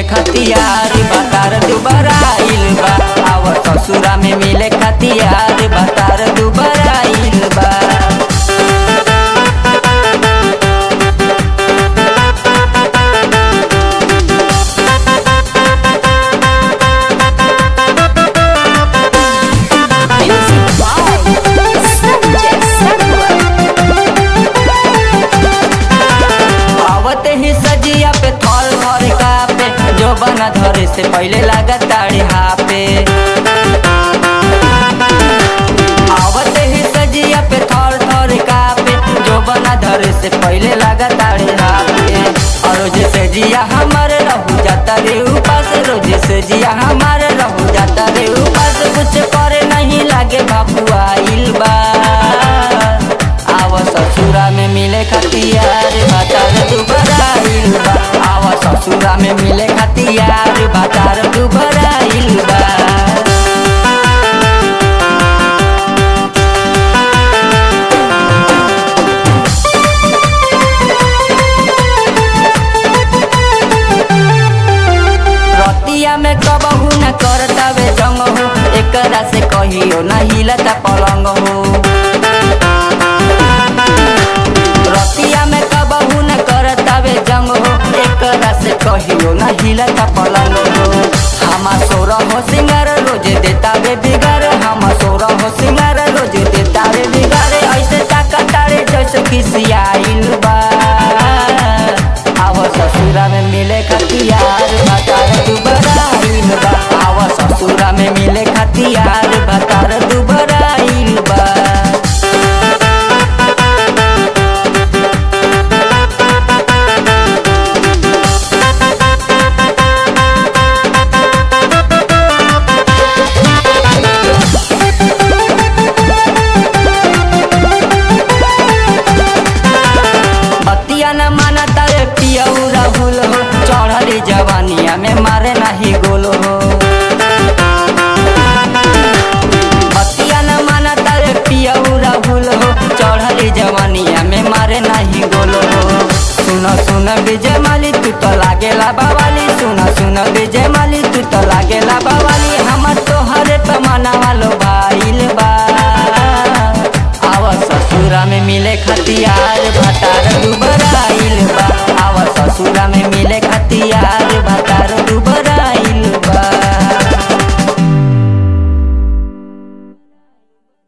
खतियार बतार दुबराइल बा आव ससुरा में मिले खतियार बतार दुबराइल बा Music by Sanjay Sarwar. आवते ही सजिया पे थर थर कापे जो बना धरे से पहले लागा ताड़े हापे आवते ही सजिया पे थर थर कापे जो बना धरे से पहले लागा ताड़े हापे और रोज से जिया हमारे रहू जाता रे उपास रोज से जिया हमारे रहू जाता रे उपास कुछ करे नहीं लागे बाबू आइल बा आव ससुरा में मिले खतियार बातार दुबराइल बा आव ससुरा में मिले खतियार बातार दुबराइल बा रतिया में कबहू न करतावे जंग हो एकरा से कहियो न हिलता पलंग हो रतिया में कबहू न करतावे जंग हो एकरा से कहियो न हिलता पलंग हो हमा सोर हो सिंगार रोज देतावे बिगार हम सोर हो सिंगार रोज देतावे बिगार ऐसे ताका तारे जैसे खिसियाइल बा आव ससुरा में मिले खतियार बतार दुबराइल बा आव ससुरा में मिले खतियार बतार दुबराइल बा बतिया न माना तारे पियऊ राहुल हो चढ़ली जवानिया में मारे नहीं गोल हो बतिया न माना तारे पियऊ राहुल हो चढ़ली जवानिया में मारे नहीं गोल हो सुन सुन विजय माली तू तो लागेला बावाली सुन सुन विजय माली तू तो लागेला बावाली हमर तोहरे पे मना वालो भाईल बा आव ससुरा में मिले खतियार भतार दुबराइल बा आव ससुरा में मिले खतियार